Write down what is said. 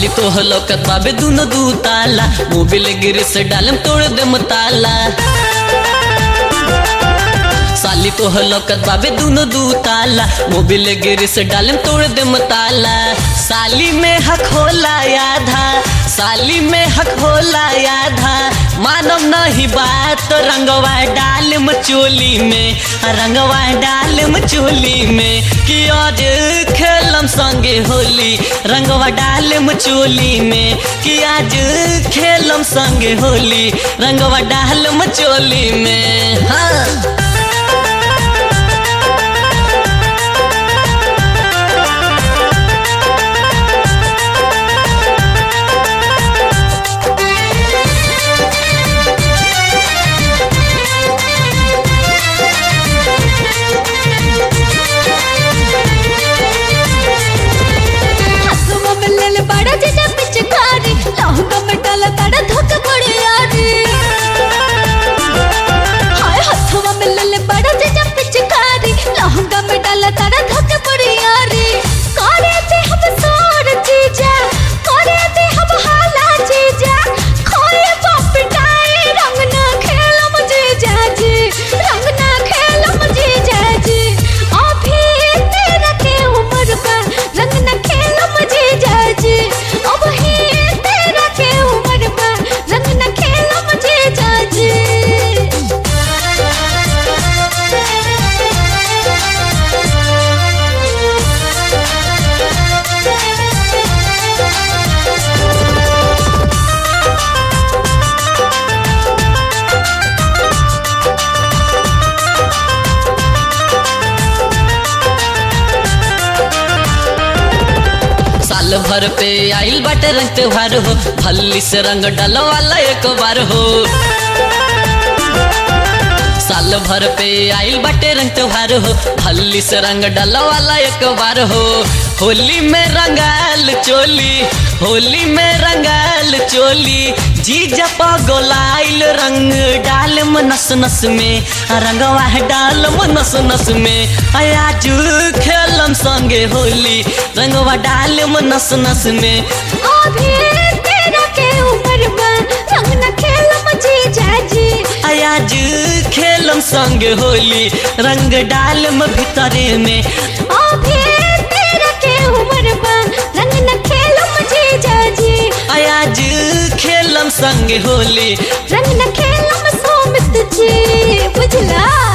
साली तो हलकत बाबे दुनो दू ताला मोबिल गिर से डालम तोड़ दम ताला साली तो हलकत बाबे दुनो दू ताला मोबिल गिर से डालम तोड़ दम ताला साली में हक होला आधा साली में हक होला आधा मानव नहीं बात तो रंगवा डालम चोली में रंगवा डालम चोली में कि आज खेलम संगे होली रंगवा डालम चोली में कि आज खेलम संगे होली रंगवा डालम चोली में हाँ हसुआ में ले ले बड़ा जीजा पिचकारी लहंगा में डाला तड़ा धोक पड़े यारी हाय हसुआ में ले ले बड़ा जीजा पिचकारी लहंगा में डाला तड़ा धोक पड़े यारी करे दे हम सोर जीजा करे दे हम हाला जीजा खोए बाप डाए रंग ना खेलम जीजा जी रंग ना खेलम जीजा जी अभी तेरा के उम्र का रंग न खेलम जीजा जी अब ही तेरा के उम्र का रंग न खेलम जीजा जी साल भर पे आइल बाटे रंग त्योहार हो फल्ली से रंग डालो वाला एक बार हो साल भर पे आइल बाटे रंग त्योहार हो फल्ली से रंग डालो वाला एक बार हो होली में रंगाल चोली होली में रंगाल चोली जी जप गोलाइल रंग डाल नस नस में रंगवा डाल नस नस में आज खेलम संगे होली रंगवा डाल नस नस में अभी तेरा के उम्र में रंग न खेलम जीजा जी आज खेलम संगे होली रंग डालम भीतरे में अभी तेरा के उम्र में रंग न खेलम जीजा जी आज खेलम संगे होली रंग न खेलम सोमित जी बुझला